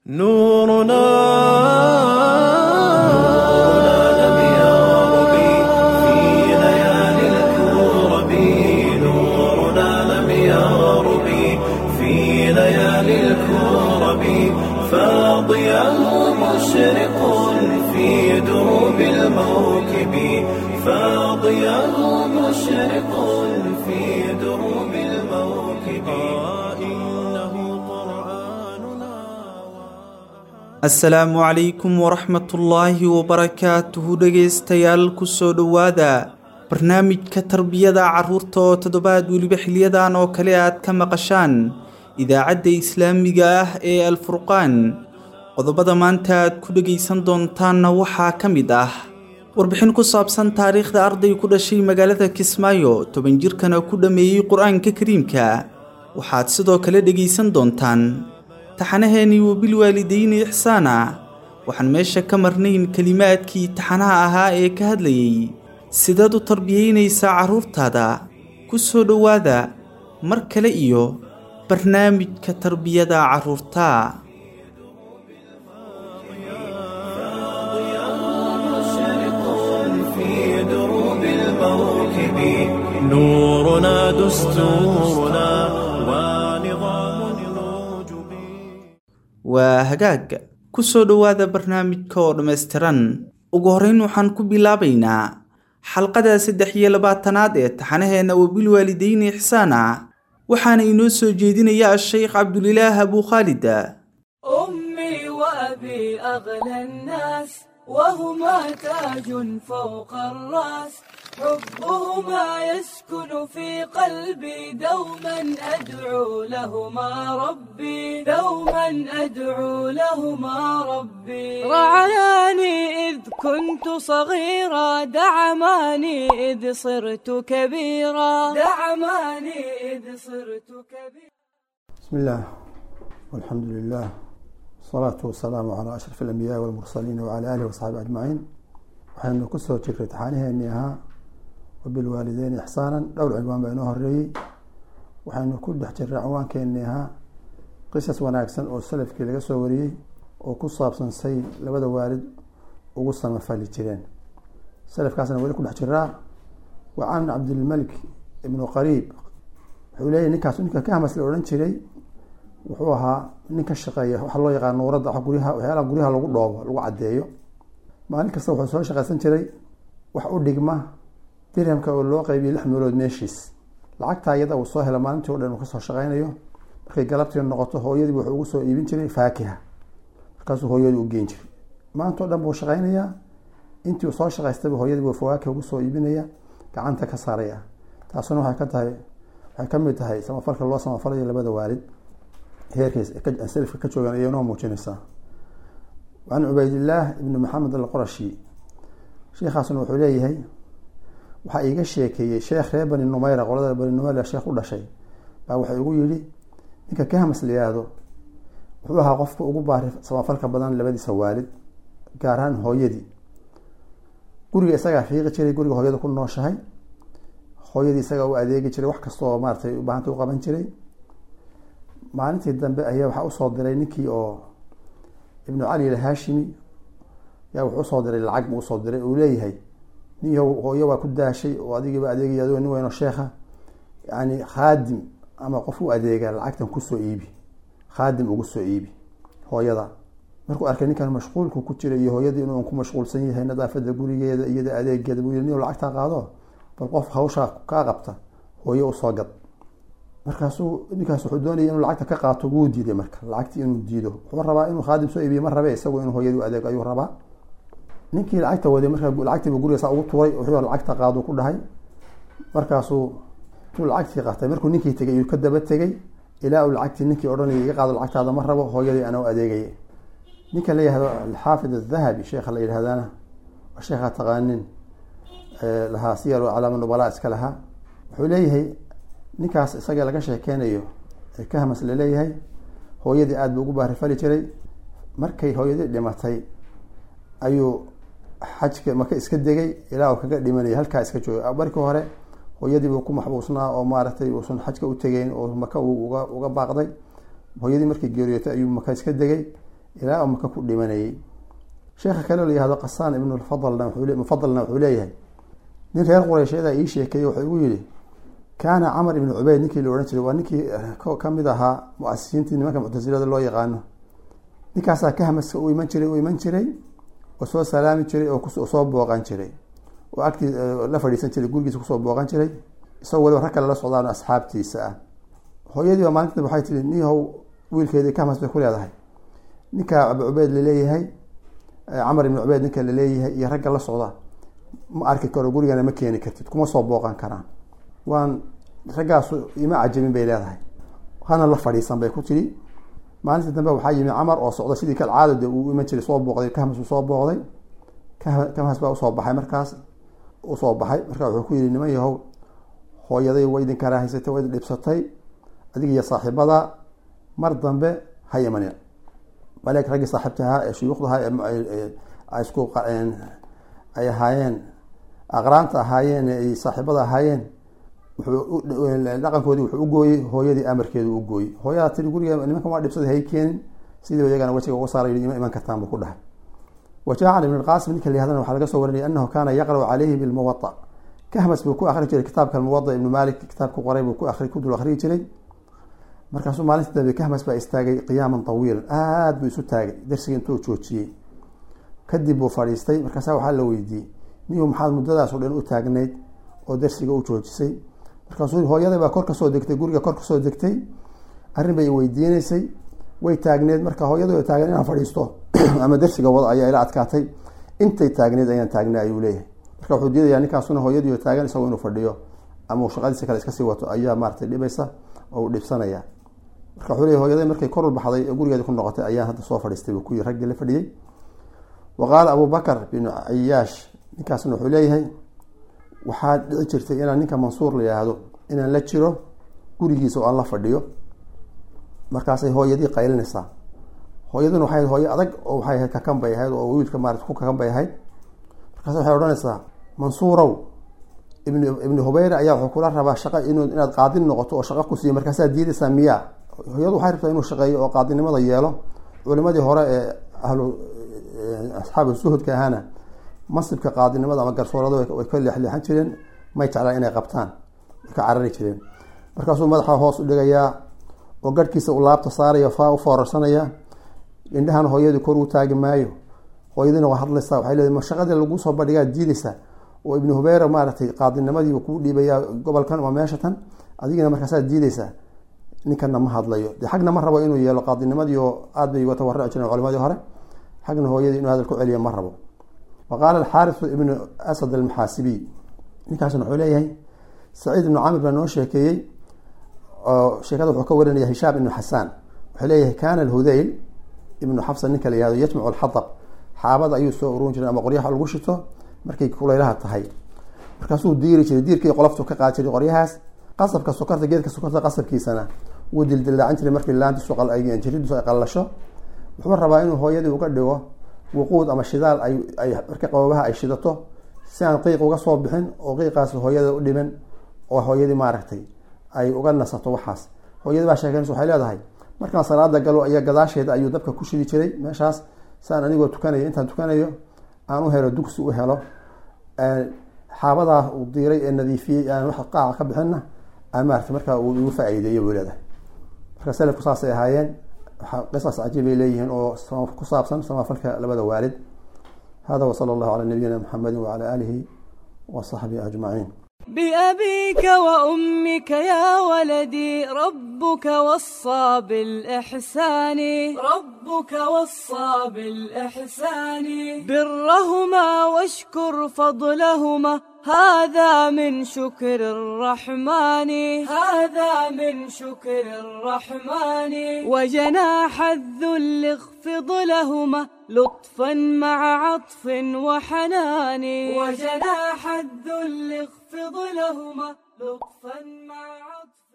نورنا لم يرب في ليالي الكرب نورنا لم يرب في ليالي الكرب فاضيا مشرق في دروب الموكب فاضيا مشرق في دروب الموكب إنه قرآننا asalaamu calaykum waraxmatullaahi wabarakaatuhu dhegaystayaal kusoo dhowaada barnaamijka tarbiyada carruurta oo toddobaad weliba xiliyadan oo kale aad ka maqashaan idaacadda islaamiga ah ee alfurqaan qodobada maanta aad ku dhegaysan doontaanna waxaa ka mid ah warbixin ku saabsan taariikhda arday ku dhashay magaalada kismaayo toban jirkana ku dhammeeyey qur-aanka kariimka waxaad sidoo kale dhegaysan doontaan taxanaheennii wabilwaalidayni ixsaana waxaan meesha ka marnayn kelimaadkii taxanaha ahaa ee ka hadlayay sidaad u tarbiyaynaysaa carruurtaada ku soo dhowaada mar kale iyo barnaamijka tarbiyada carruurta مشرق في دروب الموكب نورنا دستورنا ونظام الوجب waa hagaag ku soo dhowaada barnaamijka oo dhammaystiran ugu horrayn waxaan ku bilaabaynaa xalqada saddex iyo labaatanaad ee taxanaheenna wabilwaalidayni ixsaana waxaana inoo soo jeedinaya a-sheykh cabdulilaah abuu khaalid أمي وأبي أغلى الناس وهما تاج فوق الرأس حبهما يسكن في قلبي دوما أدعو لهما ربي دوما أدعو لهما ربي رعاني إذ كنت صغيرا دعماني إذ صرت كبيرا دعماني إذ صرت كبيرا بسم الله والحمد لله والصلاة والسلام على أشرف الأنبياء والمرسلين وعلى آله وصحبه أجمعين waxaynu ku soo jirray taxaaniheenii ahaa wabilwaalideyn ixsaanan dhowr cinwaan baa inoo horeeyey waxaynu ku dhex jirray cinwaankeenii ahaa qisas wanaagsan oo salafkii laga soo wariyey oo ku saabsan say labada waalid ugu samafali jireen salafkaasna weli ku dhex jiraa wa can cabdilmalik ibnu qariib wuxuu leeyahy ninkaas ninka ka hamas la odhan jiray wuxuu ahaa nin ka shaqeeya waxa loo yaqaan nuuradda guryaha waxyaalaha guryaha lagu dhoobo lagu caddeeyo maalin kasta wuxuu soo shaqeysan jiray wax u dhigma dirhamka oo loo qeybiyo lix meelood meeshiis lacagtaa iyada uu soo helo maalintii o dhan uu kasoo shaqeynayo markay galabtii noqoto hooyadii wuxuu ugu soo iibin jiray faakiha markaasuu hooyadii u geen jiray maanta o dhan buu shaqeynayaa intii uu soo shaqaystayba hooyadii buu fawaakiha ugu soo iibinaya gacanta ka saaraya taasuna waxay ka tahay waxay kamid tahay samafalka loo samafalayo labada waalid heerkiis selifka ka joogan ayay noo muujinaysaa can cubaydillaah ibni maxamed alqurashi sheikhaasna wuxuu leeyahay waxaa iiga sheekeeyey sheekh reer bani numeyra qolada bani numeyra sheekh u dhashay baa waxay ugu yidhi ninka kahmas la yihaahdo wuxuu ahaa qofka ugu baari samafalka badan labadiisa waalid gaar ahaan hooyadii guriga isagaa fiiqi jiray guriga hooyada ku nooshahay hooyadii isagaa u adeegi jiray wax kasta oo maaratay ubaahanta u qaban jiray maalintii dambe ayaa waxaa usoo diray ninkii oo ibnu cali alhaashimi yaa wuxuu usoo diray lacag buu usoo diray uu leeyahay nin hooyo waa ku daashay oo adigiiba adeegaya adigoo nin weynoo sheekha yani khaadim ama qof u adeega lacagtan kusoo iibi khaadim ugu soo iibi hooyada markuu arkay ninkan mashquulku ku jira iyo hooyadii inuu ku mashquulsan yahay nadaafada gurigeeda iyada adeegeeda buu yii nin lacagtaa qaado bal qof hawshaa kaa qabta hooyo usoo gad markaasuu ninkaas wuxuu doonaya inuu lacagta ka qaato wuu diiday marka lacagtii inuu diido wuxuu rabaa inuu khaadim soo iibiye ma rabe isagu inuu hooyadii u adeego ayuu rabaa ninkii lacagta waday marka lacagtiibu guriga saa ugu tuuray wuxuu lacagta qaadu ku dhahay markaasuu tuu lacagtii qaatay markuu ninkii tegay iyuu ka daba tegay ilaa uu lacagtii ninkii odhanaya iga qaado lacagtaada ma rabo hooyadii anaa u adeegaya ninka la yihahdo alxaafid adahabi sheekha la yidhahdana waa sheekha taqaanin lahaa siyar calaama nubalaa iska lahaa wuxuu leeyahay ninkaas isaga laga sheekeynayo ee kahmas laleeyahay hooyadii aada buu ugu baarifali jiray markay hooyadii dhimatay ayuu xajka maka iska degay ilaa uu kaga dhimanaya halkaa iska joogay markii hore hooyadii buu ku maxbuusnaa oo maaragtay uusan xajka u tegeyn oo maka uu uga uga baaqday hooyadii markii geeriyootay ayuu maka iska degay ilaa maka ku dhimanayay sheekha kale la yihahdo qasaan ibnu lfadlna mufadalna wuxuu leeyahay nin reer qureysheeda ii sheekeeyey wuxuu igu yihi kaana camar ibnu cubeyd ninkii la odhan jiray waa ninkii kamid ahaa mu-asisiintii nimanka muctasilada loo yaqaano ninkaasaa kahmaska u iman jiray u iman jiray oo soo salaami jiray oo soo booqan jiray oo agtii la fadhiisan jiray gurigiisa kusoo booqan jiray isagoo waliba rag kale la socdaan asxaabtiisa ah hooyadiiba maalinta waxay tihi nihow wiilkeedii kahmas bay ku leedahay ninka abu cubeyd laleeyahay camar ibnu cubeyd ninka laleeyahay iyo ragga la socda ma arki karo gurigana ma keeni kartid kuma soo booqan karaan waan raggaasu ima cajabin bay leedahay hana la fadhiisan bay ku tidhi maalintii dambe waxaa yimi camar oo socda sidii kal caado de uu iman jiray soo booqday kahmas uu soo booqday kahmas baa usoo baxay markaas usoo baxay markaa wuxuu ku yihi niman yahow hooyaday way idin karaahaysatay way idin dhibsatay adiga iyo saaxiibada mar dambe ha imanin maleeg raggii saaxiibta ahaa ee shuyuukhda ahaa isku ay ahaayeen aqraanta ahaayeen ay saaxiibada ahaayeen dhaqankoodii wuxuu ugooyey hooyadii amarkeedu u gooyey hooyadaa tiri guriga nimankan waa dhibsada hay keenin sidii iyagana wejiga uga saaray ima iman kartaan buu ku dhahay wajacan ibn lqasim ninka layahdana waxaa laga soo warinaya anahu kaana yaqra'u calayhi bilmuwaa kahmas buu ku akri jiray kitaabka muwada ibnu malik kitaab ku qoray buu ku akri ku dul akriyi jiray markaasuu maalintii dambe kahmas baa istaagay qiyaaman tawiilan aada buu isu taagay darsiga intuu joojiyey kadib buu fadhiistay markaasa waxaa la weydiiyey niyu maxaad muddadaas o dhan u taagnayd oo darsiga u joojisay markaasuu hooyaday baa kor kasoo degtay guriga kor kasoo degtay arrin bay weydiinaysay way taagneed marka hooyadoo taagan inaan fadhiisto ama darsiga wado ayaa ila adkaatay intay taagneed ayaan taagnay ayuu leeyahay marka wuxuu diidayaa ninkaasuna hooyadii taagan isagoo inuu fadhiyo ama uu shaqadiisa kale iskasii wato ayaa maaratay dhibaysa oo uu dhibsanaya marka wuxuu leeyahy hooyaday markay korul baxday ee gurigeedi ku noqotay ayaan hadda soo fadhiistay buu ku yiri raggii la fadhiyey wa qaala abu bakr binu cayaash ninkaasna wuxuu leeyahay waxaa dhici jirtay inaan ninka mansuur la yihaahdo inaan la jiro gurigiisa oo aan la fadhiyo markaasay hooyadii qaylinaysaa hooyaduna waxay ahayd hooyo adag oo waxay ahayd kakan bay ahayd oo wiilka maarata ku kakan bay ahayd markaas waxay odhanaysaa mansuurow ibn ibni hubayra ayaa wuxuu kula rabaa shaqa inu inaad qaadin noqoto oo shaqa ku siiyo markaasaa diidaysaa miyaa hooyadu waxay rabtaa inuu shaqeeyo oo qaadinimada yeelo culimadii hore ee ahlu asxaabu suhudka ahaana masibka qaadinimada ama garsoorada way ka leexleexan jireen may jeclaan inay qabtaan way ka carari jireen markaasuu madaxa hoos u dhigayaa oo garhkiisa u laabta saaraya faa u foorarsanaya indhahan hooyadii kor u taagi maayo hooyadiina waa hadlaysaa waxay leedahay ma shaqadii lagu soo bandhigaa diidaysa oo ibnu hubeyra maaragtay qaadinimadiiba kuu dhiibayaa gobolkan ama meesha tan adigina markaasaa diidaysaa ninkana ma hadlayo dee xagna ma rabo inuu yeelo qaadinimadii oo aad bay uga tawarruci jireen culimadii hore xagna hooyadii inuu hadal ku celiyo ma rabo wa qaala alxaarisu ibnu asad almaxaasibiy ninkaasna wuxuu leeyahay saciid ibnu camir baa noo sheekeeyey oo sheekada wuxuu ka warinaya hishaam ibnu xasaan wuxuu leeyahay kana alhudayl ibnu xafsa ninka la yihahdo yajmacu alxatab xaabada ayuu soo ururin jiray ama qoryaha lagu shito markay kulaylaha tahay markaasuu diiri jiray diirkii qoloftu ka qaadi jiray qoryahaas qasabka sokorta geedka sokorta qasabkiisana wuu dildildaacan jiray markii laantiisu jiridiisu ay qallasho wuxuu rabaa inuu hooyadii uga dhigo wuquud ama shidaal ay marka qababaha ay shidato si aan qiiq uga soo bixin oo qiiqaas hooyada u dhiman oo hooyadii maaragtay ay uga nasato waxaas hooyadii baa sheekeynaysa waxay leedahay markaan salaada galo iyo gadaasheeda ayuu dabka ku shidi jiray meeshaas saan anigoo tukanayo intaan tukanayo aan u helo dugsi u helo xaabadaa uu diiray ee nadiifiyey aan wax qaaca ka bixinna aan maarata markaa uu igu faa-iideeyo buu leedahay marka selafku saasay ahaayeen qisas cajiib ay leeyihiin oo ku saabsan samafalka labada waalid hada wsala allahu calaa nabiyina muxamedi wacala aalihi wa saxbihi ajmaciin بأبيك وأمك يا ولدي ربك وصى بالإحسان ربك وصى بالإحسان برهما واشكر فضلهما هذا من شكر الرحمن هذا من شكر الرحمن وجناح الذل اخفض لهما لطفا مع عطف وحنان وجناح الذل اخفض لهما لطفا مع عطف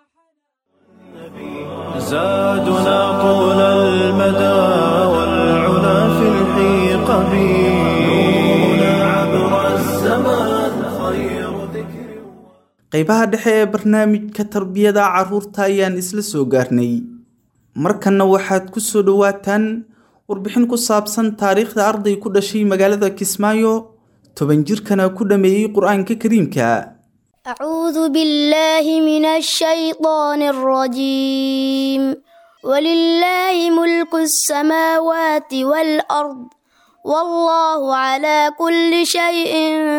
وحنان زادنا طول المدى والعلا في الحيق نورنا عبر الزمان خير ذكر qaybaha dhexe ee barnaamijka tarbiyada carruurta ayaan isla soo gaarnay markanna waxaad ku soo dhowaataan warbixin ku saabsan taariikhda arday ku dhashay magaalada kismaayo toban jirkana ku dhammeeyey qur-aanka kariimka أعوذ بالله من الشيطان الرجيم ولله ملك السماوات والأرض والله على كل شيء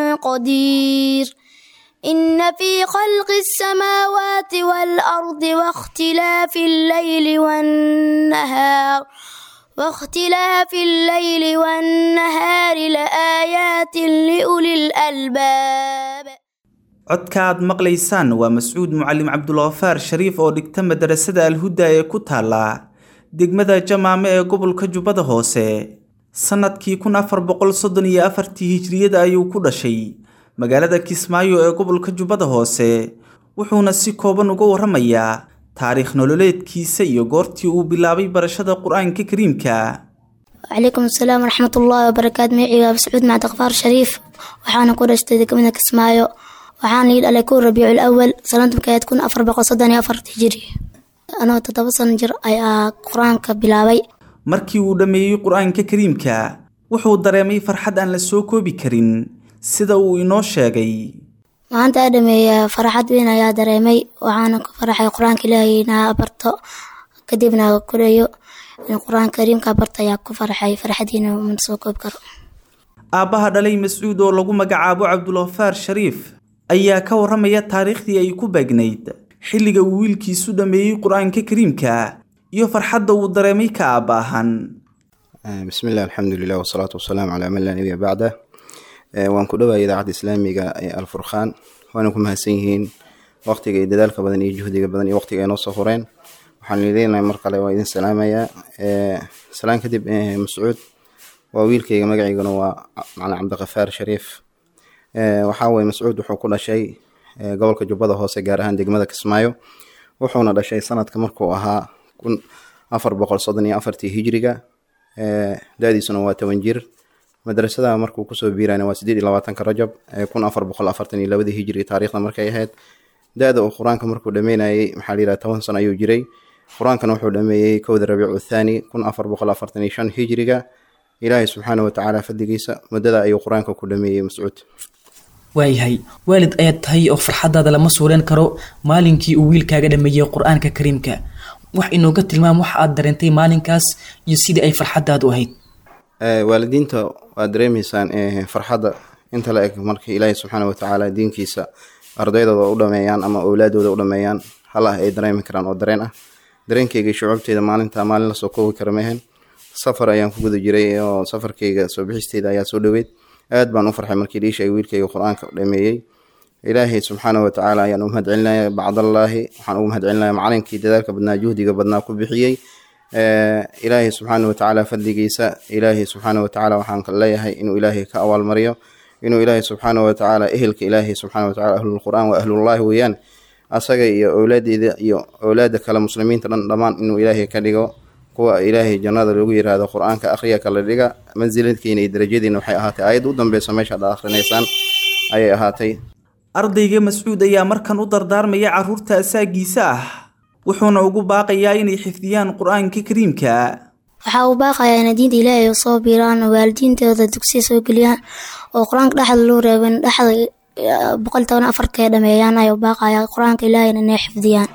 قدير إن في خلق السماوات والأرض واختلاف الليل والنهار واختلاف الليل والنهار لآيات لأولي الألباب codka aad maqlaysaan waa mascuud mucalim cabdulkhafaar shariif oo dhigta madarasada alhuda ee ku taala degmada jamaame ee gobolka jubbada hoose sannadkii kun afar boqol soddon iyo afartii hijriyada ayuu ku dhashay magaalada kismaayo ee gobolka jubbada hoose wuxuuna si kooban uga warramayaa taariikh nololeedkiisa iyo goortii uu bilaabay barashada qur-aanka kariimka وعليكم السلام ورحمة الله وبركاته معي سعود مع غفار شريف وحانا كورة اشتدك من كسمايو وحانا يد على كون ربيع الأول سنة بكاية تكون أفر بقى صدني أفر هجري أنا تتبصن جر أي قرآن كبلاوي markii uu dhammeeyey qur-aanka kariimka wuxuu dareemay farxad aan la soo koobi karin sida uu inoo sheegay maanta dhameeya farxad weyn ayaa dareemay waxaana ku faraxay qur-aanka ilaahay inaa barto kadibna korayo in qur-aanka kariimka barto ayaa ku faraxay farxadiina mana soo koobi karo aabbaha dhalay mascuud oo lagu magacaabo cabdulkhafaar shariif ayaa ka warramaya taariikhdii ay ku beegnayd xilliga uu wiilkiisu dhammeeyey qur-aanka kariimka iyo farxadda uu dareemay ka aabba ahaan بسم الله الحمد لله والصلاة والسلام على من لا نبي بعده waan ku dhawaaya idaacadda islaamiga ee alfurqaan waana ku mahadsan yihiin waqtiga iyo dadaalka badan iyo juhdiga badan iyo waqtiga ay noo soo horeen waxaan leedahay mar kale waa idin salaamayaa salaan kadib mascuud waa wiilkayga magaciigana waa macna cabdiqafaar shariif waxaa weye mascuud wuxuu ku dhashay gobolka jubbada hoose gaar ahaan degmada kismaayo wuxuuna dhashay sanadka markuu ahaa kun afar boqol soddon iyo afartii hijriga da-diisuna waa toban jir madrasada markuu kusoo biirayna waa sideed iyo labaatanka rajab kun afar boqol afartan iyo labadii hijri taariikhda markay ahayd da-da uu qur-aanka markuu dhameynayay maxaa la yidhaha toban sano ayuu jiray qur-aankana wuxuu dhameeyey kowda rabiicu thaani kun afar boqol afartan iyo shan hijriga ilaahay subxaana watacaala fadligiisa muddada ayuu qur-aanka ku dhameeyey mascuud waayahay waalid ayaad tahay oo farxadaada lama suureen karo maalinkii uu wiilkaaga dhameeyey qur-aanka kariimka wax inooga tilmaam waxa aad dareentay maalinkaas iyo sidii ay farxadaadu ahayd waalidiinta waad dareemaysaan farxadda inta la eg markii ilaahay subxaana watacaala diinkiisa ardaydooda u dhameeyaan ama owlaadooda u dhameeyaan hal ah ay dareemi karaan oo dareen ah dareenkayga shucuubteyda maalinta maalin lasoo koobi kara mehen safar ayaan ku guda jiray oo safarkayga soo bixisteyda ayaa soo dhoweyd aad baan u farxay markii dhiishay wiilkayga qur-aanka dhameeyey ilaahay subxaana watacaala ayaan u mahad celinaya bacdallaahi waxaan ugu mahad celinaya macalinkii dadaalka badnaa juhdiga badnaa ku bixiyey ilaahay subxaana watacaala fadligiisa ilaahay subxaana watacaala waxaan leeyahay inuu ilaahay ka abaalmariyo inuu ilaahay subxaana watacaala ehelka ilaahay subxaana watacaala ahlulqur'aan waa ahlullahi weeyaan asaga iyo owlaadeeda iyo owlaada kale muslimiinta dhan dhammaan inuu ilaahay ka dhigo kuwa ilaahay jannada lagu yiraahdo qur-aanka akhriya kala dhiga mansiladkiina iyo darajadiina waxay ahaatay aayadda u dambeysa meesha ad akhrinaysaan ayay ahaatay ardayga mascuud ayaa markan u dardaarmaya carruurta asaagiisa ah wuxuuna ugu baaqayaa inay xifdiyaan qur-aanka kariimka waxaa uu baaqayaa inay diinta ilaahay oo soo biiraan oo waalidiintooda dugsiya soo geliyaan oo qur-aanka dhexda loo reebin dhexda boqol toban afarka ay dhameeyaan ayuu baaqayaa qur-aanka ilaahayna inay xifdiyaan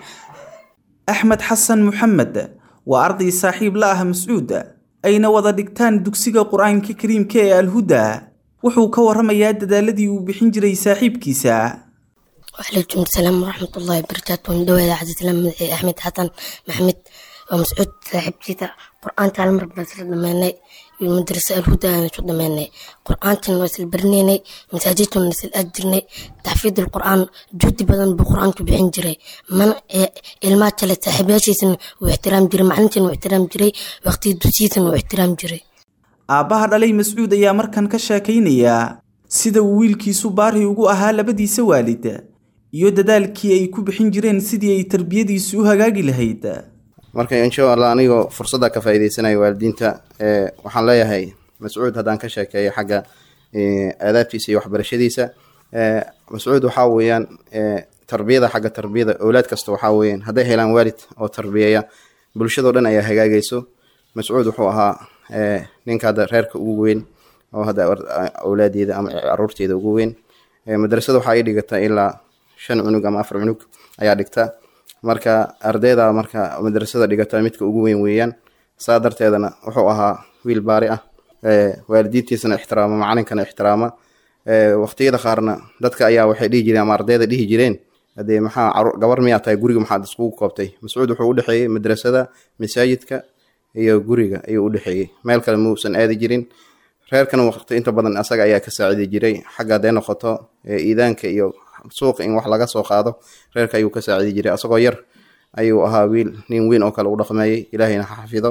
axmed xasan maxamed waa arday saaxiib la ah mascuud ayna wada dhigtaan dugsiga qur-aanka kariimka ee alhuda wuxuu ka warramayaa dadaaladii uu bixin jiray saaxiibkiisa وعليكم السلام ورحمة الله وبركاته من دولة عزيز مدحي أحمد حسن محمد ومسعود صاحب جيتا قرآن تعلم رب بس دماني المدرسة الهدى نشو دماني قرآن تنوصل برنيني مساجد نسل أجرني تحفيظ القرآن جود بدن بقرآن كبحين جري من إلمات تلت صاحبياشيسن واحترام جري معنتين واحترام جري وقتي دوسيسن واحترام جري aabbaha dhalay mascuud ayaa markan ka sheekaynaya sida uu wiilkiisu baari ugu ahaa labadiisa waalid iyo dadaalkii ay ku bixin jireen sidii ay tarbiyadiisu u hagaagi lahayd marka insha allah anigoo fursadda ka faa'iideysanaya waalidiinta waxaan leeyahay mascuud haddaan ka sheekeeyo xagga aadaabtiisa iyo waxbarashadiisa mascuud waxaa weeyaan tarbiyada xagga tarbiyada owlaad kasta waxaa weeyaan hadday helaan waalid oo tarbiyeeya bulshadoo dhan ayaa hagaagayso mascuud wuxuu ahaa ninka hadda reerka ugu weyn oo hadda awlaadeeda ama caruurteeda ugu weyn madrasada waxaa ii dhigata ilaa shan cunug ama afar cunug ayaa dhigta marka ardayda marka madrasada dhigata midka ugu weyn weeyaan saa darteedana wuxuu ahaa wiil baari ah waalidiintiisana ixtiraama macalinkana ixtiraama waqtiyada qaarna dadka ayaa waxay dhihi jireen ama ardayda dhihi jireen hadee maxaa gabar miyaa tahay guriga maxaad iskugu koobtay mascuud wuxuu udhexeeyey madrasada masaajidka iyo guriga ayuu udhexeeyey meel kale muusan aadi jirin reerkana waqti inta badan asaga ayaa ka saacidi jiray xagga hadday noqoto iidaanka iyo suuqa in wax laga soo qaado reerka ayuu ka saacidi jiray asagoo yar ayuu ahaa wiil nin weyn oo kale u dhaqmeeyey ilaahayna ha xafido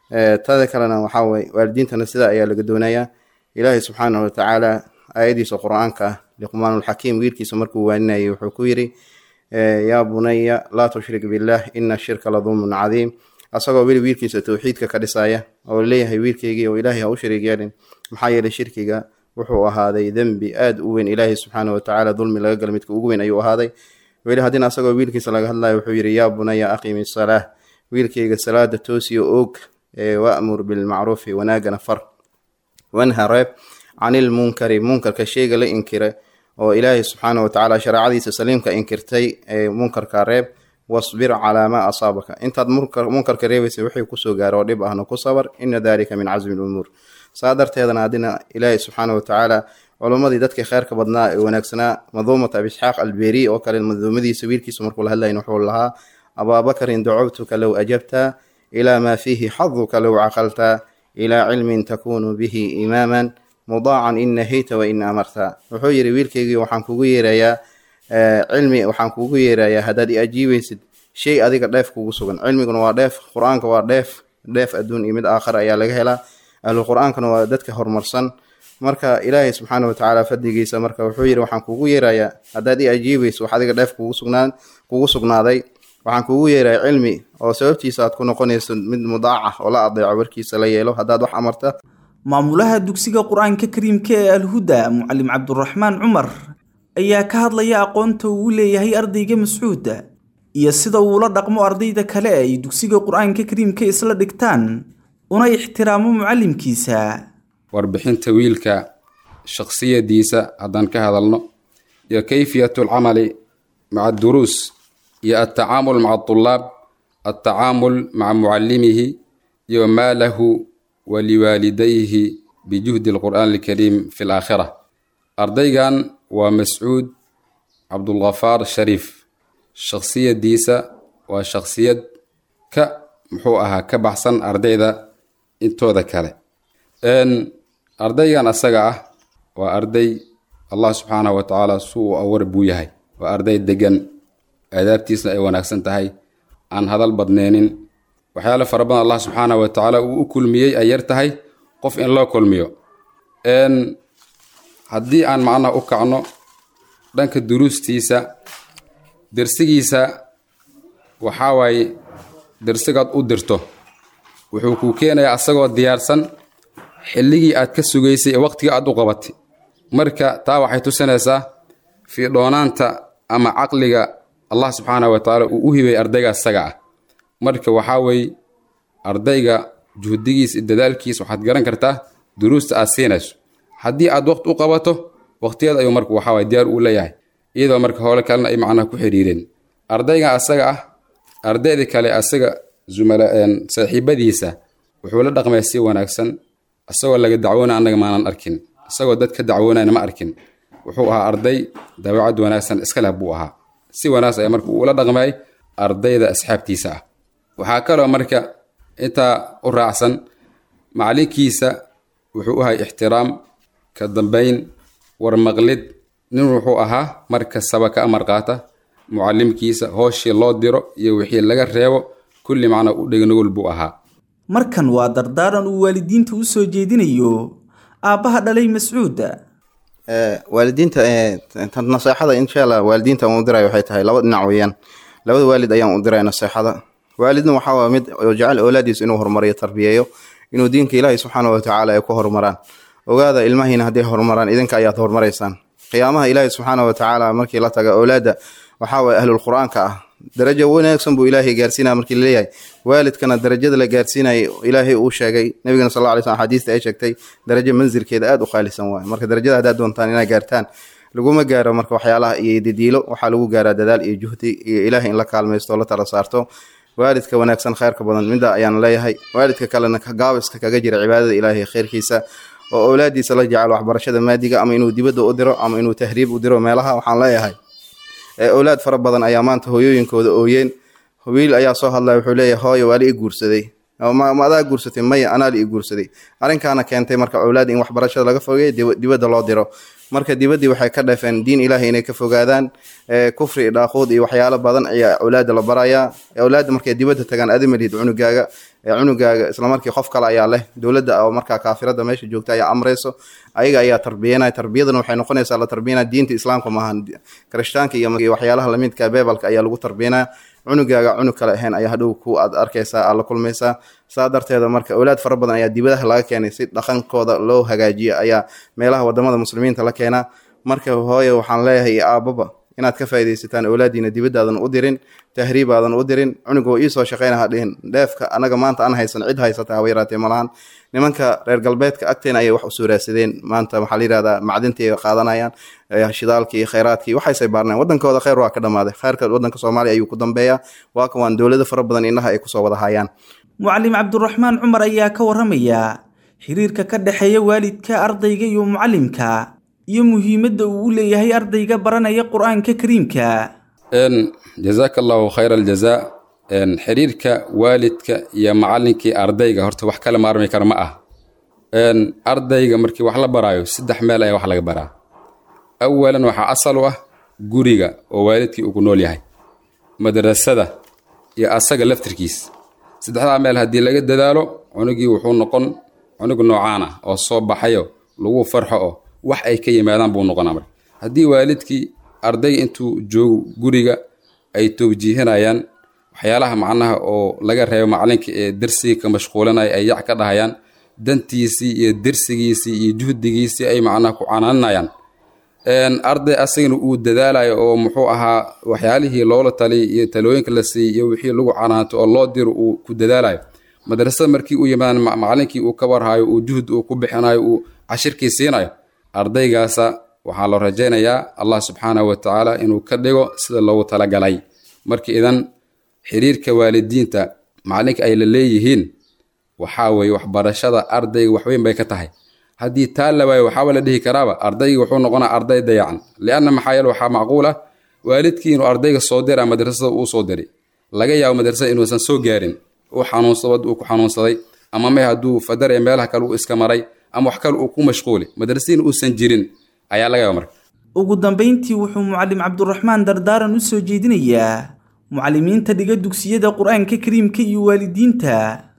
tada kalena waxaa weye waalidiintana sidaa ayaa laga doonayaa ilaahay subxaanahu watacaala aayadiisa qur-aanka ah liqmaanulxakiim wiilkiisa markuu waaninayay wuxuu ku yidhi yaa bunaya laa tushrik billah ina shirka la dulmun cadiim asagoo weli wiilkiisa towxiidka ka dhisaya oo leeyahay wiilkeygii oo ilaahay ha u shariig yeelin maxaa yeelay shirkiga wuxuu ahaaday dembi aad u weyn ilaahay subxaana watacaala dulmi laga gala midka ugu weyn ayuu ahaaday weli haddina asagoo wiilkiisa laga hadlayo wuxuu yidhi yaa bunaya aqimi salaah wiilkeyga salaada toosiyo oog wa'mur bilmacruufi wanaagana far wanha reeb canil munkari munkarka sheyga la inkira oo ilaahay subxaana watacaala shareecadiisa saliimka inkirtay ee munkarka reeb wasbir calaa maa asaabaka intaad munkarka reebaysa wixii kusoo gaaro oo dhib ahna ku sabar ina dalika min casmi lumuur saa darteedana haddina ilaahay subxaana watacaala culummadii dadkii kheyrka badnaa ee wanaagsanaa maduumat abisxaaq alberi oo kale maduumadiisa wiilkiisa markuu la hadlayn wuxuu lahaa abaabakarin dacowtuka low ajabta ilaa maa fiihi xaduka low caqalta ilaa cilmin takunu bihi imaaman mudaacan in nahayta wa in amarta wuxuu yidhi wiilkeygii waxaan kugu yeerayaa cilmi waxaan kugu yeerayaa haddaad i ajiibaysid shay adiga dheef kugu sugan cilmiguna waa dheef qur-aanka waa dheef dheef adduun iyo mid aakhar ayaa laga helaa ahlu qur-aankana waa dadka horumarsan marka ilaahay subxaana watacaala fadligiisa marka wuxuu yidhi waxaan kugu yeerayaa haddaad i ajiibayso wax adiga dheef kugu sugnaan kugu sugnaaday waxaan kugu yeerayaa cilmi oo sababtiisa aad ku noqonayso mid mudaaca oo la adeeco warkiisa la yeelo haddaad wax amarta maamulaha dugsiga qur-aanka kariimka ee alhuda mucalim cabduraxmaan cumar ayaa ka hadlaya aqoonta uu leeyahay ardayga mascuud iyo sida uula dhaqmo ardayda kale ay dugsiga qur-aanka kariimka isla dhigtaan una ixtiraamo mucalimkiisa warbixinta wiilka shakhsiyadiisa haddaan ka hadalno iyo kayfiyatu alcamali maca adduruus iyo altacaamul maca adulaab altacaamul maca mucalimihi iyo maa lahu waliwaalidayhi bijuhdi alqur'aan alkariim fi alaakhira ardaygan waa mascuud cabdulghafaar shariif shakhsiyadiisa waa shakhsiyad ka muxuu ahaa ka baxsan ardayda intooda kale ardaygan asaga ah waa arday allah subxaanahu wa tacaala su uu awar buu yahay waa arday degan aadaabtiisna ay wanaagsan tahay aan hadal badneenin waxyaale fara badan allah subxaanahu wa tacaala uu u kulmiyey ay yar tahay qof in loo kulmiyo haddii aan macnaha u kacno dhanka duruustiisa dersigiisa waxaa waaye dersigaad u dirto wuxuu kuu keenayaa asagoo diyaarsan xilligii aad ka sugaysay ee waqtigii aad u qabatay marka taa waxay tusinaysaa fiidhoonaanta ama caqliga allah subxaanahu wa tacaala uu u hibay ardayga asaga ah marka waxaa weeye ardayga juhdigiis iyo dadaalkiis waxaad garan kartaa duruusta aad siinayso haddii aad waqti u qabato waqtigeed ayuu marka waxaa waye diyaar uu leeyahay iyadoo marka howle kalena ay macnaha ku xiriireen ardayga asaga ah ardayda kale asaga zumala saaxiibadiisa wuxuu la dhaqmaya si wanaagsan isagoo laga dacwoonaya annaga maanan arkin isagoo dad ka dacwoonayna ma arkin wuxuu ahaa arday dabeecad wanaagsan iska leh buu ahaa si wanaagsan ayaa marka uula dhaqmayay ardayda asxaabtiisa ah waxaa kaloo marka intaa u raacsan macalinkiisa wuxuu u ahay ixtiraam ka dambayn warmaqlid nin wuxuu ahaa mar kastaba ka amar qaata mucalimkiisa hooshii loo diro iyo wixii laga reebo kulli macnaa u dhegnugul buu ahaa markan waa dardaaran uu waalidiinta u soo jeedinayo aabbaha dhalay mascuud waalidiinta naseexada insha allah waalidiinta aan u diray waxay tahay laba dhinac weeyaan labada waalid ayaan u diray naseexada waalidna waxaa waa mid jecel oolaadiisa inuu horumariyo tarbiyeeyo inuu diinka ilaahay subxaana watacaala ay ku horumaraan ogaada ilmahiina hadday horumaraan idinka ayaad horumaraysaan qiyaamaha ilaahay subxaana watacaala markii la taga oolaada waxaa waye ahlul qur-aanka ah darajo wanaagsan buu ilaahay gaarsiinaya markii laleeyahay waalidkana darajada la gaarsiinaya ilaahay uu sheegay nabigana sal alla lay slam xadiista ay sheegtay darajo manzilkeeda aada u qaalisan waaye marka darajada haddaad doontaan inaad gaartaan laguma gaaro marka waxyaalaha iyo didiilo waxaa lagu gaaraa dadaal iyo juhdi iyo ilaahay in la kaalmaysto o la tala saarto waalidka wanaagsan khayrka badan midda ayaan leeyahay waalidka kalena gaabiska kaga jira cibaadada ilaahay khayrkiisa oo owlaadiisa la jecel waxbarashada maadiga ama inuu dibadda u diro ama inuu tahriib u diro meelaha waxaan leeyahay owlaad fara badan ayaa maanta hooyooyinkooda ooyeen wiil ayaa soo hadlaya wuxuu leeyahay hooyo waa la ii guursaday ma adaa guursatay maya anaa la ii guursaday arrinkaana keentay marka owlaad in waxbarashada laga fogeeyo dibadda loo diro marka dibaddii waxay ka dhafeen diin ilaahay inay ka fogaadaan kufri dhaaquud iyo waxyaalo badan ayaa owlaada la barayaa owlaadda markay dibadda tagaan adimalihid cunugaaga cunugaaga islamarkii qof kale ayaa leh dowladda oo markaa kaafirada meesha joogta ayaa amreyso ayaga ayaa tarbiyanaya tarbiyadana waxay noqonaysaa la tarbiyanaya diinta islaamka maaha kirishtaanka iyo waxyaalaha lamidka beebalka ayaa lagu tarbiyanaya cunugaaga cunug kale ahayn ayaa hadhow ku aad arkaysaa aad la kulmaysaa saa darteeda marka owlaad fara badan ayaa dibadaha laga keenay si dhaqankooda loo hagaajiyo ayaa meelaha wadamada muslimiinta la keenaa marka hooye waxaan leeyahay iyo aababa inaad ka faaidaysataan owlaadiina dibadaadan u dirin tahriibaadan u dirin cunug oo iisoo shaqayna hadhihin dheefka anaga maanta aan haysan cid haysata haba yaraatee malahan nimanka reer galbeedka agteena ayay wax u suuraadsadeen maanta waxaa la yihahdaa macdintii ay qaadanayaan shidaalkii khayraadkii waxaysay baarneen wadankooda khayr waa ka dhamaaday khayrka wadanka soomaaliya ayuu ku dambeeyaa waa kan waan dowlado fara badan indhaha ay kusoo wada hayaan mucalim cabduraxmaan cumar ayaa ka waramaya xiriirka ka dhexeeya waalidka ardayga iyo mucalimka iyo muhiimadda uu u leeyahay ardayga baranaya qur-aanka kariimka jazaaka allahu khayra aljazaa xiriirka waalidka iyo macalinkii ardayga horta wax kala maarmi kara ma ah ardayga markii wax la baraayo saddex meel ayaa wax laga baraa awalan waxaa asal u ah guriga oo waalidkii uu ku nool yahay madrasada iyo asaga laftirkiis saddexdaa meel haddii laga dadaalo cunugii wuxuu noqon cunug noocaan ah oo soo baxayo lagu farxo oo wax ay ka yimaadaan buu noqonaa marka haddii waalidkii ardayga intuu joogo guriga ay towjiihinayaan waxyaalaha macnaha oo laga reebo macalinka ee darsiga ka mashquulanaya ay yac ka dhahayaan dantiisii iyo dersigiisii iyo juhdigiisii ay macnaha ku canaanayaan arday asagana uu dadaalayo oo muxuu ahaa waxyaalihii loola taliy iyo talooyinka la siiyey iyo wixii lagu canaanto oo loo diro uu ku dadaalayo madrasada markii uu yimaado macalinkii uu ka warhayo uu juhd uu ku bixinayo uu cashirkii siinayo ardaygaasa waxaa loo rajaynayaa allah subxaanahu watacaala inuu ka dhigo sida loogu talagalay marka idan xiriirka waalidiinta macalinka ay la leeyihiin waxaa weeye waxbarashada ardayga waxweyn bay ka tahay haddii taa la waayo waxaaba la dhihi karaaba ardayga wuxuu noqonaa arday dayacan lianna maxaa yeele waxaa macquul ah waalidkii inuu ardayga soo dira madrasada uu soo diray laga yaabo madrasada inuusan soo gaarin uu xanuunsabad uu ku xanuunsaday ama may hadduu fadar ee meelaha kale uu iska maray ama wax kale uu ku mashquuli madrasadiin uusan jirin ayaa laga yaaba marka ugu dambayntii wuxuu mucalim cabduraxmaan dardaaran u soo jeedinayaa mucalimiinta dhiga dugsiyada qur-aanka kariimka iyo waalidiinta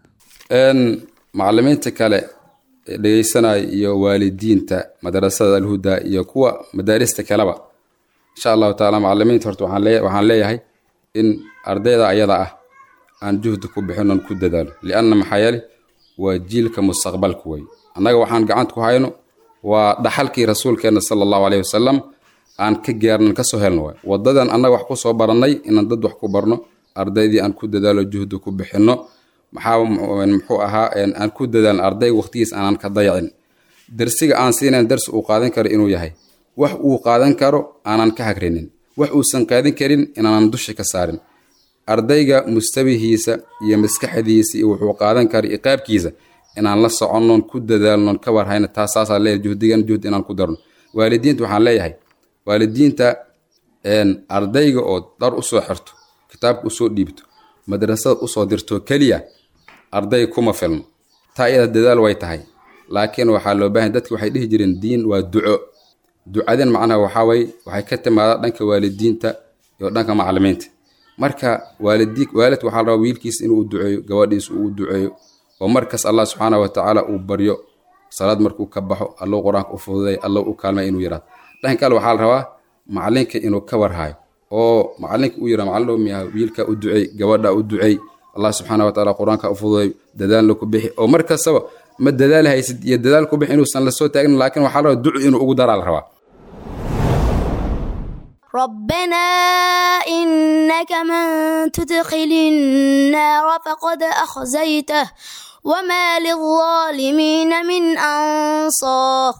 macalimiinta kale ee dhegeysanaya iyo waalidiinta madrasada alhuda iyo kuwa madaarista kaleba insha allahu taala macalimiinta horta waxaan leeyahay in ardayda ayada ah aan juhdi ku bixin oon ku dadaalo lianna maxaa yeele waa jiilka mustaqbalka wey annaga waxaan gacanta ku hayno waa dhaxalkii rasuulkeena sala allahu caleyhi wasalam aan ka gaarnan kasoo helno waay wadadan annaga wax kusoo barannay inaan dad wax ku barno ardaydii aan ku dadaalo juhdi ku bixinno maxaa muxuu ahaa aan ku dadaalno ardayga waqtigiis aanan ka dayacin darsiga aan siinayn darsi uu qaadan karo inuu yahay wax uu qaadan karo aanan ka hagrinin wax uusan qaadan karin inaanan dusha ka saarin ardayga mustawihiisa iyo maskaxdiisa iyo wuxuu qaadan kara iyo qaabkiisa inaan la soconnoon ku dadaalnoon ka warhayna taas saasaa leeyahay juhdigan juhd inaan ku darno waalidiinta waxaan leeyahay waalidiinta ardayga oo dhar usoo xirto kitaabka usoo dhiibto madrasada usoo dirto keliya arday kuma filno taa iyada dadaal way tahay laakiin waxaa loo baahan dadki waxay dhihi jireen diin waa duco ducadan macnaha waxaa waye waxay ka timaada dhanka waalidiinta iyo dhanka macalimiinta marka waalidi waalid waxaa la rabaa wiilkiisa inuu u duceeyo gabadhiisa uu u duceeyo oo markas allah subxaana wa tacaala uu baryo salaad markuu ka baxo allow qur-aanka u fududay allow u kaalmay inuu yidhahdo dhanka kale waxaa la rabaa macalinka inuu ka warhayo oo macalinka uu yidhah macalin dhow miyaha wiilka u duceey gabadha u duceey allah subxaana wa tacaala qur-aanka u fududay dadaalna ku bixi oo mar kastaba ma dadaali haysid iyo dadaal ku bixi inuusan la soo taagin laakiin waxaa la rabaa ducu inuu ugu daraa la rabaa ربنا إنك من تدخل النار فقد أخزيته وما للظالمين من أنصار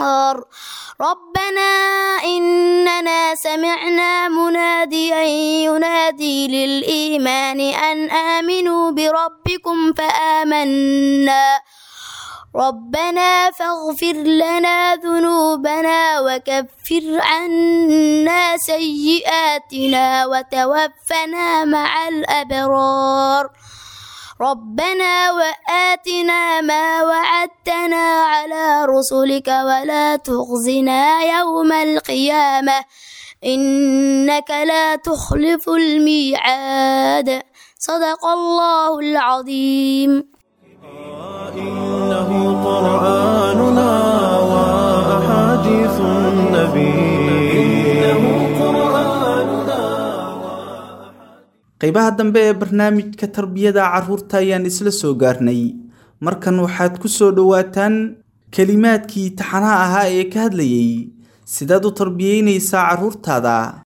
ربنا إننا سمعنا مناديا ينادي للإيمان أن آمنوا بربكم فآمنا ربنا فاغفر لنا ذنوبنا وكفر عنا سيئاتنا وتوفنا مع الأبرار ربنا وآتنا ما وعدتنا على رسلك ولا تخزنا يوم القيامة إنك لا تخلف الميعاد صدق الله العظيم إنه قرآننا وأحاديث النبي إنه قرآننا qaybaha dambe ee barnaamijka tarbiyada carruurta ayaan isla soo gaarnay markan waxaad ku soo dhowaataan kelimaadkii taxanaha ahaa ee ka hadlayay sidaad u tarbiyeynaysaa carruurtaada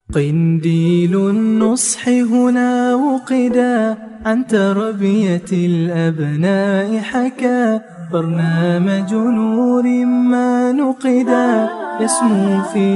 قنديل النصح هنا وقدا عن تربية الأبناء حكى برنامج نور ما نقدا يسمو في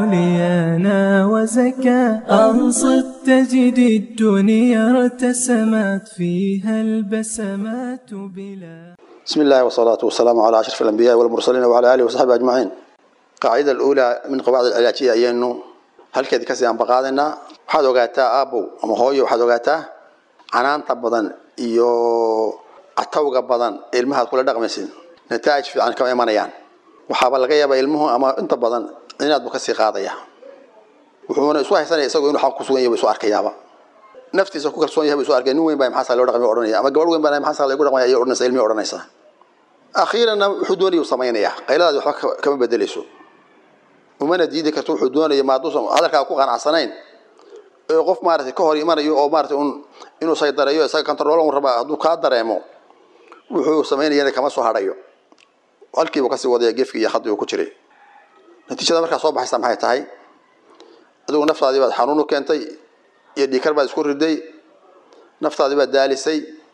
عليانا وزكى أنصت تجد الدنيا ارتسمت فيها البسمات بلا بسم الله والصلاة والسلام على أشرف الأنبياء والمرسلين وعلى آله وصحبه أجمعين قاعدة الأولى من قواعد العلاجية هي أنه halkeed kasii aan baqaadaynaa waxaad ogaataa aabow ama hooyo waxaad ogaataa canaanta badan iyo catawga badan ee ilmahaad kula dhaqmaysid nataa'ij fiican kama imanayaan waxaaba laga yaabaa ilmuhu ama inta badan cinaad buu kasii qaadaya wuxuuna isu haysanaya isagoo inuu xaq ku sugan yahay buu isu arkayaaba naftiisa ku kalsoon yahay buu isu arkaya nin weyn baa maxaa loo dhaqmay odhanaya ama gabadh weyn baa maxaa lagu dhaqmaya ayay odhanaysa ilmihi odhanaysaa akhiiranna wuxuu doonayuu samaynayaa qayladaadi waxba kama bedelayso umana diidi karto wuxuu doonaya maaduusan hadalkaa ku qanacsanayn ee qof maaragtay ka hor imanayo oo maaragtay un inuu saydareeyo isaga control un rabaa hadduu kaa dareemo wuxuu samaynayana kama soo hadhayo halkiibuu kasii wadaya gefki iyo khadii uu ku jiray natiijada markaa soo baxaysa maxay tahay adigu naftaadii baad xanuun u keentay iyo dhiikar baad isku riday naftaadii baad daalisay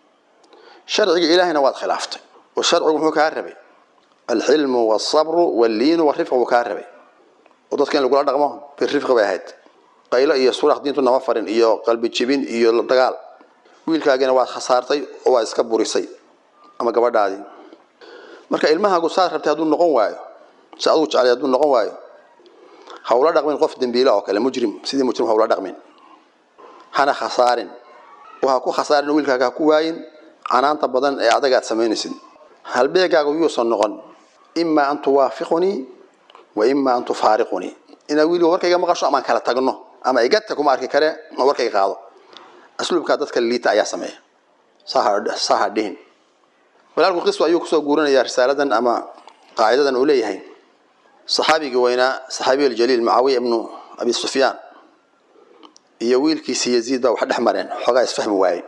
sharciga ilaahayna waad khilaaftay oo sharcigu muxuu kaa rabay alxilmu walsabru walliinu walrifqa buu kaa rabay oo dadka in lagula dhaqmo birrifqi bay ahayd qaylo iyo suraq diintu nama farin iyo qalbi jibin iyo dagaal wiilkaagina waad khasaartay oo waad iska burisay ama gabadhaadii marka ilmahaagu saad rabtay hadduu noqon waayo si adugu jeclay hadduu noqon waayo hawla dhaqmin qof dembiile oo kale mujrim sidii mujrim hawla dhaqmin hana khasaarin oo ha ku khasaarin wiilkaaga ha ku waayin canaanta badan ee adaga aad samaynaysid halbeegaagu yuusan noqon imaa an tuwaafiqunii wa imaa an tufaariqunii inaad wiiliga warkayga maqasho amaan kala tagno ama igata kuma arki kare ma warkayga qaado asluubkaa dadka liita ayaa sameeya saha dhihin walaalku qiswa ayuu kusoo guurinayaa risaaladan ama qaacidadan uu leeyahay saxaabigii weynaa saxaabiy aljaliil mucaawiya ibnu abi sufyaan iyo wiilkiisi yaziid baa wax dhex mareen xoogaa isfahmi waaye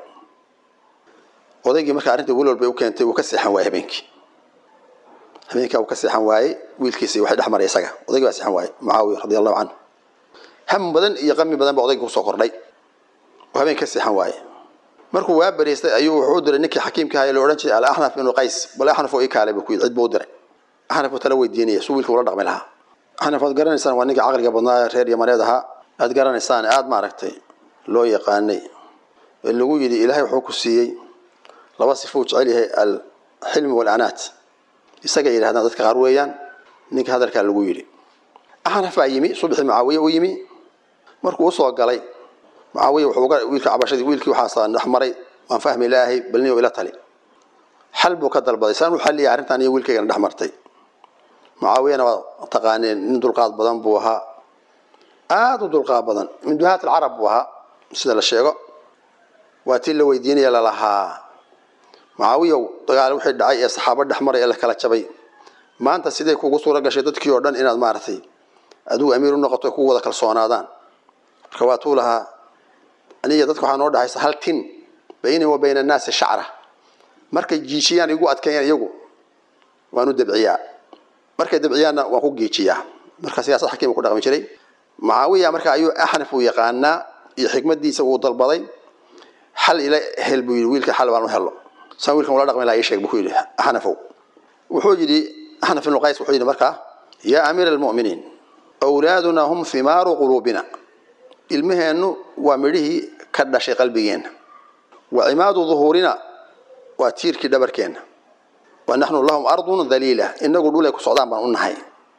odaygii markaa arrintii wiil walbay u keentay wuu ka seexan waayey habeenkii habeenkaa uu ka seexan waayey wiilkiisi waxay dhex maray isaga odaygii baa seexan waayey mucaawiya radi allahu canhu ham badan iyo qami badan baa odayga kusoo kordhay oo habeenka ka seexan waaye markuu waa bariistay ayuu wuxuu diray ninkii xakiimka ahaa ee la odhan jiray alaxnaf ibnu qays bal axnaf oo ii kaalay buu ku yidhi cid buu u diray axnaf oo tala weydiinaya suu wiilka ula dhaqmi lahaa axnaf waad garanaysaan waa ninkii caqliga badnaa ee reer yamaneed ahaa aad garanaysaan aada maaragtay loo yaqaanay ee lagu yidhi ilaahay wuxuu ku siiyey laba sifo uu jecel yahay alxilmi walanaat isaga yidhahdaan dadka qaar weeyaan ninka hadalkaa lagu yidhi axnaf baa yimi subaxii mucaawiye u yimi markuu usoo galay mucaawiya wuxuu ga wiilka cabashadii wiilkii waxaasa dhex maray waan fahmi laahay bal nin ila tali xal buu ka dalbaday saan u xalliyay arrintan iyo wiilkaygana dhex martay mucaawiyana waa taqaaneen nin dulqaad badan buu ahaa aada u dulqaad badan min duhaat alcarab buu ahaa sida la sheego waa tii la weydiinaya lalahaa mucaawiyow dagaal wixii dhacay ee saxaabo dhex maray ee la kala jabay maanta sidee kugu suura gashay dadkii oo dhan inaad maaragtay adigu amiir u noqoto kugu wada kalsoonaadaan marka waa tuu lahaa aniga dadka waxaa noo dhexaysa hal tin bayni wa bayna annaasi shacra markay jiijiyaan igu adkeeyaan iyagu waan u dabciyaa markay dabciyaanna waan ku geejiyaa marka siyaasad xakiima ku dhaqmi jiray mucaawiya marka ayuu axnaf uu yaqaanaa iyo xikmadiisa uu dalbaday xal ila hel buu yidhi wiilka xal baan u helo saan wiilkan ula dhaqmi lahaa ii sheeg buu ku yidhi axnafow wuxuu yidhi axnaf ibnu qays wuxuu yidhi markaa yaa amiira almu'miniin awlaaduna hum himaaru quluubina ilmaheennu waa midhihii ka dhashay qalbigeenna wa cimaadu duhuurina waa tiirkii dhabarkeenna wa naxnu lahum ardun daliila inagu dhulay ku socdaan baan u nahay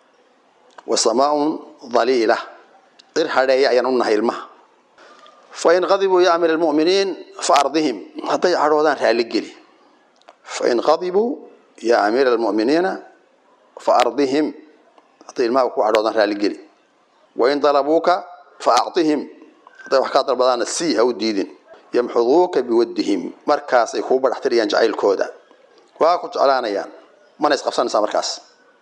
wa samaaun daliila cir hadheeya ayaan u nahay ilmaha fain qadibuu ya amiir almu'miniin fa ardihim hadday cadhoodaan raalligeli fain qadibuu ya amiira almu'miniina fa ardihim hadday ilmaha ku cadhoodaan raalligeli wain dalabuuka fa acطihim hadday wax kaa dalbadaana sii ha u diidin yamxuduuka biwaddihim markaasay kuu badhaxtirayaan jacaylkooda waa ku jeclaanayaan mana isqabsanaysaa markaas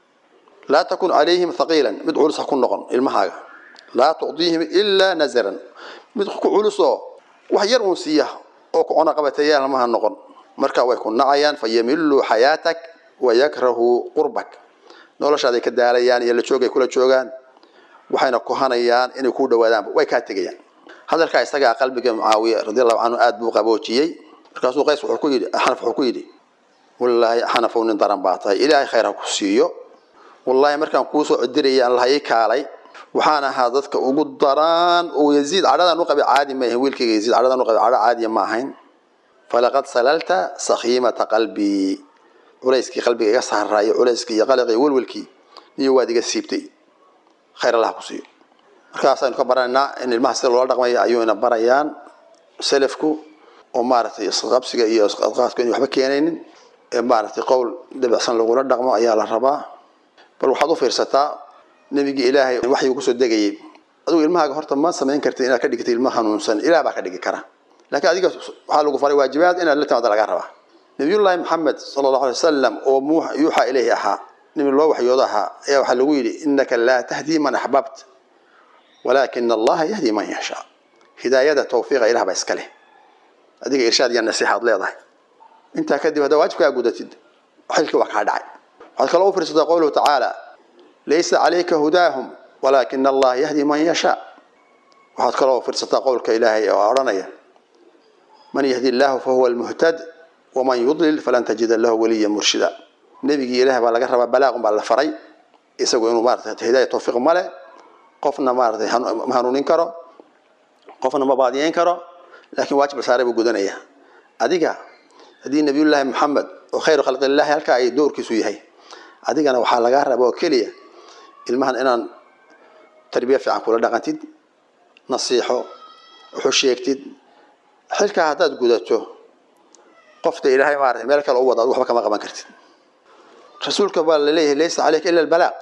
laa takun calayhim haqiilan mid culus ha ku noqon ilmahaaga laa tucdiihim ilaa nazaran mid ku culusoo wax yar uun siiya oo ku cunaqabateeyaan lamaha noqon marka way ku nacayaan fayamiluu xayaatak wayakrahuu qurbak noloshaaday ka daalayaan iyo la joogay kula joogaan waxayna kuhanayaan inay kuu dhawaadaanba way kaa tegayaan hadalkaa isagaa qalbiga mucaawiya radiallahu canhu aada buu qaboojiyey markaasuu qays wuxuu ku yidhi xanaf wuxuu ku yidhi wallaahi xanafow nin daran baa tahay ilaahay khayr ha ku siiyo wallaahi markaan kuusoo cidiraya aan lahay kaalay waxaan ahaa dadka ugu daraan oo yaziid cadhadaan u qabay caadi ma ahayn wiilkayga yaziid cadhadaan u qabay cadho caadiya ma ahayn falaqad salalta sakhiimata qalbii culayskii qalbiga iga saaraayo culayskii iyo qaliqii iyo welwelkii niyo waad iga siibtay khayr allah ku siiyo markaasaynu ka baranaynaa in ilmaha sida loola dhaqmaya ayuuna barayaan selafku oo maaragtay isqabsiga iyo isqadqaadku in waxba keenaynin ee maaragtay qowl dabicsan lagula dhaqmo ayaa la rabaa bal waxaad u fiirsataa nebigii ilaahay waxyuu kusoo degayay adigu ilmahaaga horta ma samayn kartid inaad ka dhigtay ilma hanuunsan ilaah baa ka dhigi kara laakiin adiga waxaa lagu faray waajibaad inaad la timaada lagaa rabaa nabiyullaahi maxamed sala allahu alay wasalam oo yuuxa ilayhi ahaa nabi loo waxyoodo ahaa ayaa waxaa lagu yidhi innaka laa tahdii man axbabt walaakina allaha yahdi man yashaa hidaayada tawfiiqa ilah baa iska leh adiga irshaad iyo nasiixaad leedahay intaa kadib haddaa waajibkaa gudatid xilkii waa kaa dhacay waxaad kaloo u fiirsataa qowluhu tacaala laysa calayka hudaahum walaakina allaha yahdi man yashaa waxaad kaloo fiirsataa qowlka ilaahay oo odhanaya man yahdi illaahu fahuwa almuhtad waman yudlil falan tajida lahu waliya murshida nebigii ilaah baa laga rabaa balaaqun baa la faray isagu inuu maarata hidaaya tawfiiq male qofna maaratay ma hanuunin karo qofna ma baadiyeyn karo laakiin waajib saaray buu gudanaya adiga haddii nabiyullaahi maxamed oo khayru khalqillahi halkaa ay doorkiisu yahay adigana waxaa lagaa raba oo keliya ilmahan inaan tarbiya fiican kula dhaqantid nasiixo wuxuu sheegtid xilkaa haddaad gudato qofta ilaahay maarata meel kale u wada ad waxba kama qaban kartid rasuulka baa laleeyahay laysa caleyka ila albalaaq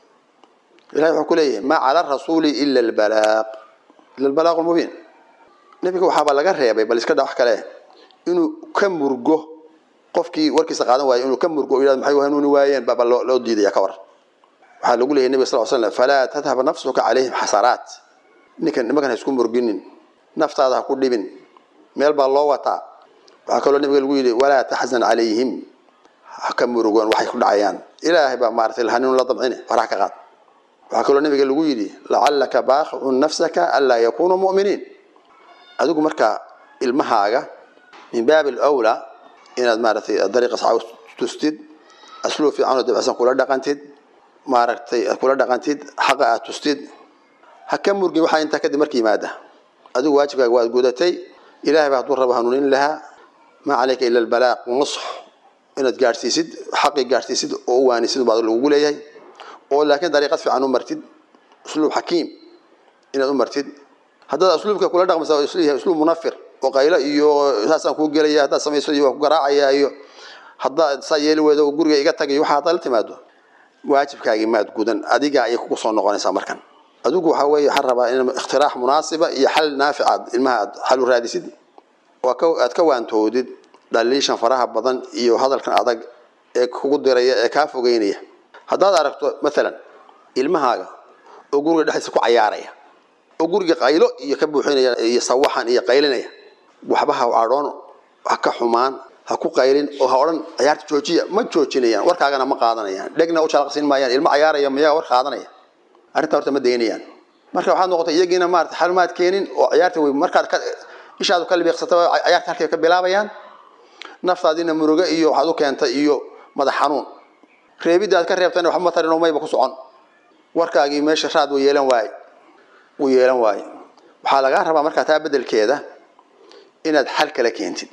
ilahay wuxuu ku leeyahay maa cala rasuuli ila albalaaq ila albalaaqu lmubiin nebiga waxaaba laga reebay bal iska dha wax kale inuu ka murgo qofkii warkiisa qaadan waayo inuu ka murgo o yidhahdo maxay hanuuni waayeen baaba loo loo diidaya ka war waxaa lagu leeyahy nebiga sal l slam falaa tadhab nafsuka calayhim xasaraat ninkan nimankan ha isku murginin naftaada ha ku dhibin meel baa loo wataa waxaa kaloo nebiga lagu yidhi walaa taxzan calayhim ha ka murugoon waxay ku dhacayaan ilaahay baa maaratay hanuun la damcine war ha ka qaad waxaa kaloo nabiga lagu yidhi lacalaka baaqicun nafsaka anlaa yakunuu mu'miniin adigu markaa ilmahaaga min baabi alwlaa inaad maaratay dariiqa saxa tustid asluub fiican oo dabacsan kula dhaqantid maaragtay kula dhaqantid xaqa aad tustid ha ka murgin waxaa intaa kadib marka yimaada adigu waajibkaaga waad gudatay ilahay baa hadduu rabo hanuunin lahaa maa calayka ila albalaaq nusx inaad gaadhsiisid xaqii gaadhsiisid oo u waanisid baa lagugu leeyahay oo laakiin dariiqad fiican u martid usluub xakiim inaad u martid haddaad asluubka kula dhaqmaysa isleeyahay usluub munafir oo qaylo iyo saasaan kuu gelaya haddaad samayso iyo waa ku garaacaya iyo haddaad saa yeeli weydo oo guriga iga tagay waxa haddaad la timaado waajibkaagii maad gudan adiga ayay kugu soo noqonaysaa markan adigu waxaa weeye waxaan rabaa in ikhtiraax munaasiba iyo xal naaficaad ilmaha aad xal u raadisid oo aad ka waantoodid dhaliishan faraha badan iyo hadalkan adag ee kugu diraya ee kaa fogeynaya haddaad aragto maalan ilmahaaga oo guriga dhexdiisa ku cayaaraya oo guriga qaylo iyo ka buuxinaya iyo sawaxan iyo qaylinaya waxba ha cadhoon ha ka xumaan ha ku qaylin oo ha odhan cayaarta joojiya ma joojinayaan warkaagana ma qaadanayaan dhegna u jalaqsiin maayaan ilmo cayaaraya mayaa war qaadanaya arrintaa horta ma daynayaan marka waxaad noqotay iyagiina maarata xalumaad keenin oo ciyaarta wey markaad ka ishaadu ka libiiqsata ciyaarta halkay ka bilaabayaan naftaadiina murugo iyo waxaad u keentay iyo madax xanuun reebiddaad ka reebtayna waxba matarin oo mayba ku socon warkaagii meesha raad wuu yeelan waaye wuu yeelan waaye waxaa lagaa rabaa markaa taa beddelkeeda inaad xal kala keentid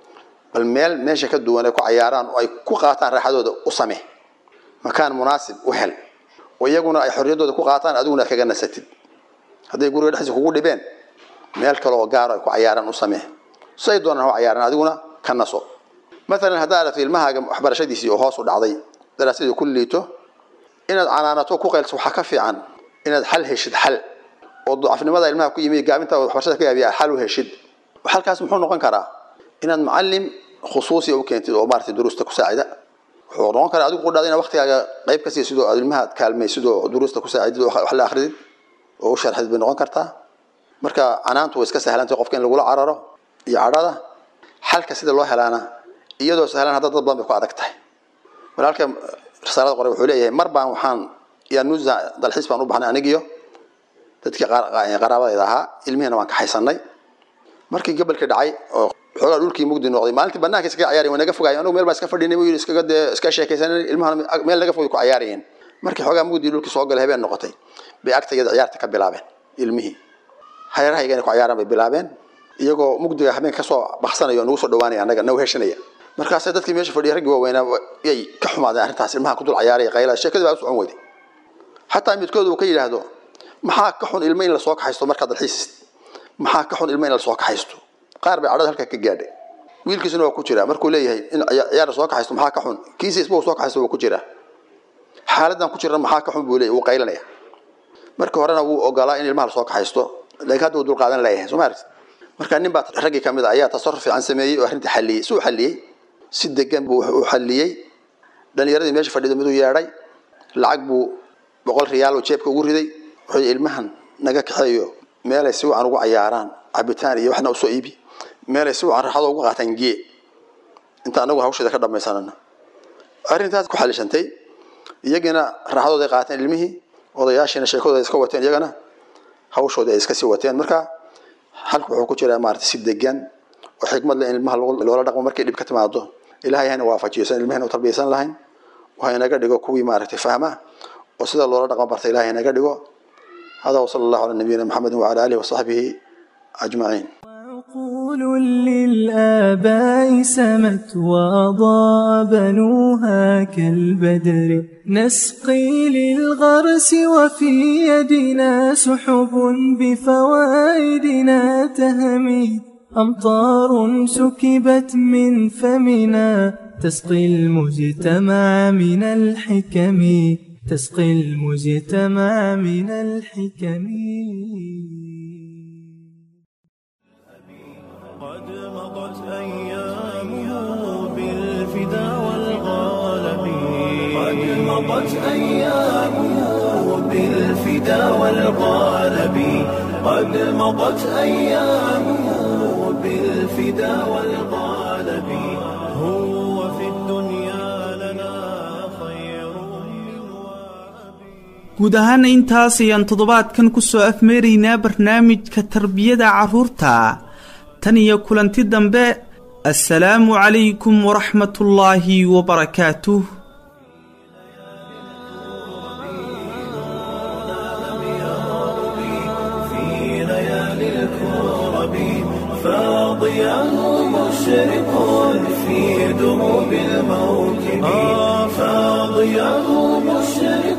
bal meel meesha ka duwan ay ku cayaaraan oo ay ku qaataan raaxadooda u samee makaan munaasib u hel oo iyaguna ay xorriyaddooda ku qaataan adiguna kaga nasatid hadday guriga dhexdiisa kugu dhibeen meel kale oo gaaro ay ku cayaaraan u samee say doonaan ha cayaaraan adiguna ka naso maalan haddaa aragto ilmahaaga waxbarashadiisii oo hoos u dhacday daraasadii ku liito inaad canaanato ku qaylso waxaa ka fiican inaad xal heshid xal oo ducafnimada ilmaha ku yimi gaabinta waxbarashada ka yaabiya xal u heshid xalkaas muxuu noqon karaa inaad macallim khusuusiya u keentid oo maarata duruusta ku saacida wuxuu noqon karaa adigu qudhaada inaad waqtigaaga qayb ka siisid oo aad ilmaha kaalmaysid oo duruusta ku saacidid oo wax la akridid oo u sharxid bay noqon kartaa marka canaantu way iska sahlantay qofka in lagula cararo iyo cadhada xalka sida loo helaana iyadoo sahlan hadda dad badan bay ku adag tahay walaalka risaalada qore wuxuu leeyahay mar baan waxaan yanuza dalxiis baan u baxnay anigiyo dadkii qaraabadayda ahaa ilmihiina waan kaxaysanay markii gobolkii dhacay oo xoogaa dhulkii mugdi noqday maalintii banaanka iskaga ciyaarayen waa naga fogaayeen anugu meel baan iska fadhinay buu yidhi iskaga dee iska sheekaysanay ilmahana meel naga fogay ku ciyaarayeen markii xoogaa mugdi dhulkii soo galay habeen noqotay bay agtayada ciyaarta ka bilaabeen ilmihii hareerahayga inay ku ciyaaraan bay bilaabeen iyagoo mugdiga habeenka kasoo baxsanaya oo nagu soo dhawaanaya annaga nagu heshanaya markaasay dadkii meesha fadhiya raggii waaweynaa yay ka xumaadeen arrintaas ilmaha ku dul cayaaraya qaylada sheekadii baa u socon weyday xataa midkood uu ka yidhaahdo maxaa ka xun ilmo in lasoo kaxaysto markaad dalxiisid maxaa ka xun ilmo in lasoo kaxaysto qaar bay cadhada halkaa ka gaadhay wiilkiisuna waa ku jira markuu leeyahay in ciyaar soo kaxaysto maxaa ka xun kiisa isba soo kaxaysto waa ku jira xaaladan ku jirna maxaa ka xun buu leeyahy wuu qaylanaya markii horena wuu ogolaa in ilmaha lasoo kaxaysto laakiin hadda wuu dulqaadan leeyahay soo ma aragti marka nin baa raggii kamid a ayaa tasarruf fiican sameeyey oo arrinta xalliyey si uu xalliyey si degan buu u xalliyey dhalinyaradii meesha fadhido miduu yeedhay lacag buu boqol riyaal oo jeebka ugu riday wuxuu ilmahan naga kaxeeyo meelay si wacan ugu cayaaraan cabitaan iyo waxna usoo iibi meelay si wacan raaxado ugu qaataan gee inta anagu hawsheeda ka dhamaysanana arrintaas ku xalishantay iyagiina raaxadooda ay qaateen ilmihii odayaashiina sheekadooda iska wateen iyagana hawshooda ay iska sii wateen marka halku wuxuu ku jiraa maarata si degan oo xikmad leh in ilmaha loola dhaqmo markay dhib ka timaado ilahay hana waafajiyo san ilmahena u tarbiyaysan lahayn waxa inaga dhigo kuwii maaragtay fahma oo sida loola dhaqmo barta ilahay inaga dhigo هذا وصلى الله على نبينا محمد وعلى آله وصحبه أجمعين عقول للآباء سمت وأضاء بنوها كالبدر نسقي للغرس وفي يدنا سحب بفوائدنا تهمي أمطار سكبت من فمنا تسقي المجتمع من الحكم تسقي المجتمع من الحكم قد مضت أيامه بالفدا والغالب قد مضت أيامه بالفدا والغالب قد مضت أيامه بالفدا والغالب هو في الدنيا لنا خير من guud ahaana intaas ayaan toddobaadkan ku soo afmeeraynaa barnaamijka tarbiyada carruurta tan iyo kulanti dambe assalaamu calaykum waraxmatullaahi wabarakaatuh في ليالي الكرب فاضياه مشرق في دروب الموكب فاضياه مشرق